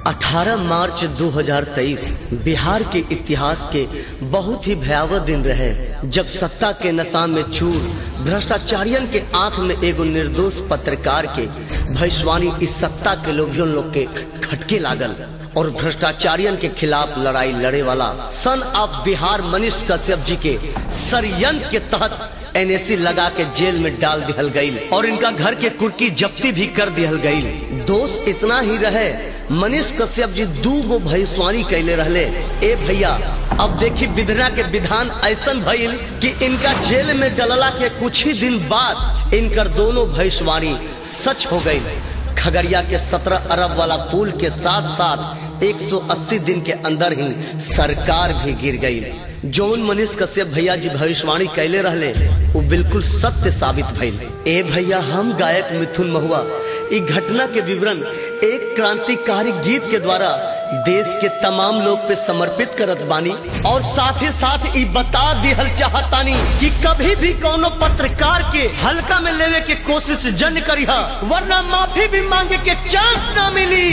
18 मार्च 2023 बिहार के इतिहास के बहुत ही भयावह दिन रहे जब सत्ता के नशा में चूर भ्रष्टाचारियन के आंख में एगो निर्दोष पत्रकार के भविष्यवाणी इस सत्ता के लोभियों लोग के खटके लागल और भ्रष्टाचारियन के खिलाफ लड़ाई लड़े वाला सन ऑफ बिहार मनीष कश्यप जी के षडयंत्र के तहत एनएसी लगा के जेल में डाल दिहल गई और इनका घर के कुर्की जब्ती भी कर दिहल गई दोष इतना ही रहे मनीष कश्यप जी दू गो भविष्यवाणी कैले रहले ए भैया अब देखी विधना के विधान ऐसन भइल कि इनका जेल में डलला के कुछ ही दिन बाद इनकर दोनों भविष्यवाणी सच हो गई खगड़िया के 17 अरब वाला पुल के साथ साथ 180 दिन के अंदर ही सरकार भी गिर गई जौन मनीष कश्यप भैया जी भविष्यवाणी कैले रहले वो बिल्कुल सत्य साबित भइल ए भैया हम गायक मिथुन महुआ ई घटना के विवरण एक क्रांतिकारी गीत के द्वारा देश के तमाम लोग पे समर्पित करत बानी और साथ ही साथ ई बता दिहल चाहतानी कि कभी भी कोनो पत्रकार के हल्का में लेवे के कोशिश जन करिहा वरना माफी भी मांगे के चांस ना मिली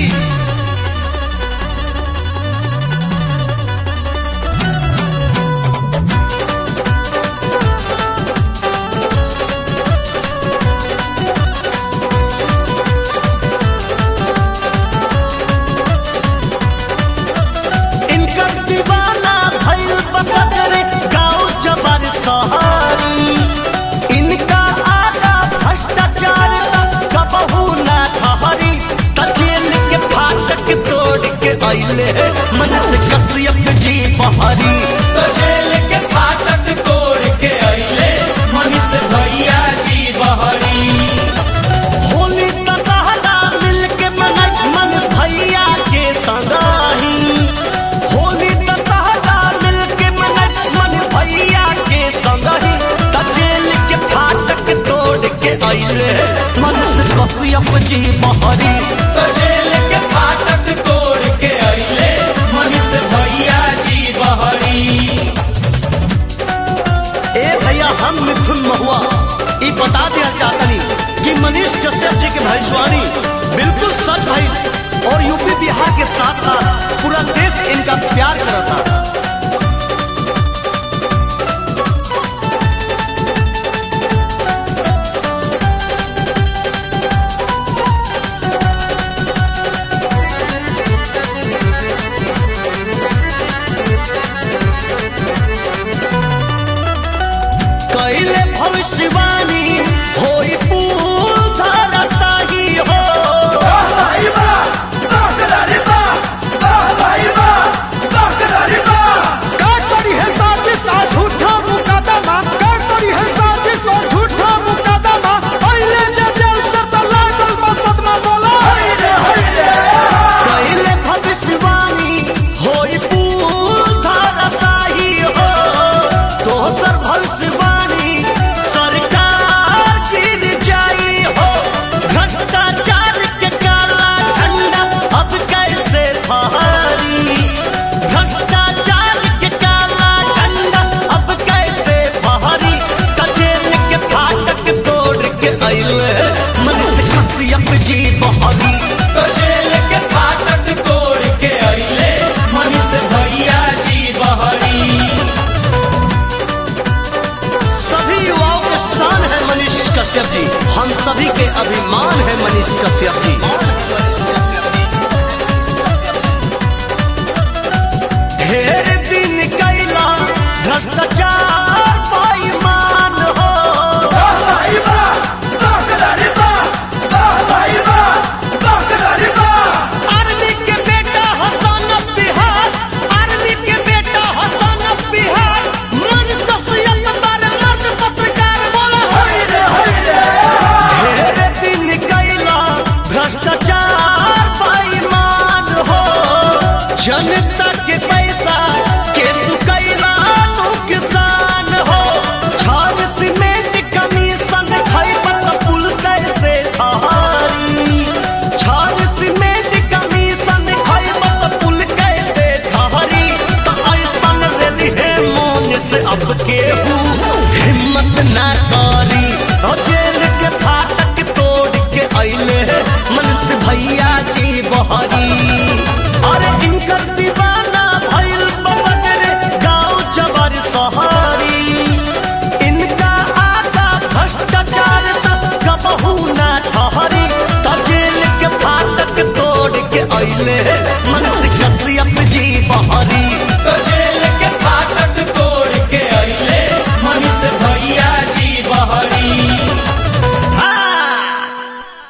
इनकर दीवाना भइल बकरे गाँव जबर सहारी इनका आगा भ्रष्टाचार कबहू ना ठहरी त जेल के फाटक तोड़ के अइले मन से कसियप जी बहरी तो जेल के फाटक तोड़ के अइले मनीष भैया जी बहरी होली दशहरा मिल के मनई मन भैया के संगाही होली दशहरा मिल के मनई मन भैया के संगाही त जेल के फाटक तोड़ के अइले मन से कसियप जी बहरी तो जेल के फाटक तोड़ के अइले मनीष भैया जी बहरी ए भैया हम मिथुन महुआ ई बता दिया चाहतनी कि मनीष कश्यप जी के भविष्यवाणी बिल्कुल सच भई और यूपी बिहार के साथ साथ पूरा देश इनका प्यार करता कैले भविष्यवाणी होई पूधर साही हो का करी है साजिश आ झूठा मुकदमा का करी है साजिश आ झूठा मुकदमा पहले जे जेल से त लागल बा सदमा बोला कैले भविष्यवाणी होई पूधर साही हो दोसर भविष्यवाणी सरकार गिर जाई हो भ्रष्टाचार के काला झंडा अब कैसे फहरी भ्रष्टाचार के काला झंडा अब कैसे फहरी कचेल के फाटक तोड़ के अइले मन से कसियप जी बहरी तो जेल के फाटक तोड़ के अइले मनीष भैया जी बहरी सभी युवाओं के शान है मनीष कश्यप जी हम सभी के अभिमान है मनीष कश्यप जी ढेर दिन कैला भ्रष्टाचार बेईमान हो आर्मी के बेटा हसन बिहार आर्मी के बेटा हसन बिहार मनीष कश्यप बारे मर्द पत्रकार बोला ढेर दिन कैला भ्रष्टाचार बेईमान हो जनता के पैसा के तू कैला नुकसान हो छाज सीमेंट कमीशन खैबत पुल कैसे ठहरी छाज सीमेंट कमीशन खैबत पुल कैसे ठहरी त ऐसन रेली है मोन से अब केहू हिम्मत ना करी और जेल के फाटक तोड़ के अइले मन से भैया जी बहरी ठहरी त जेल के फाटक तोड़ के अइले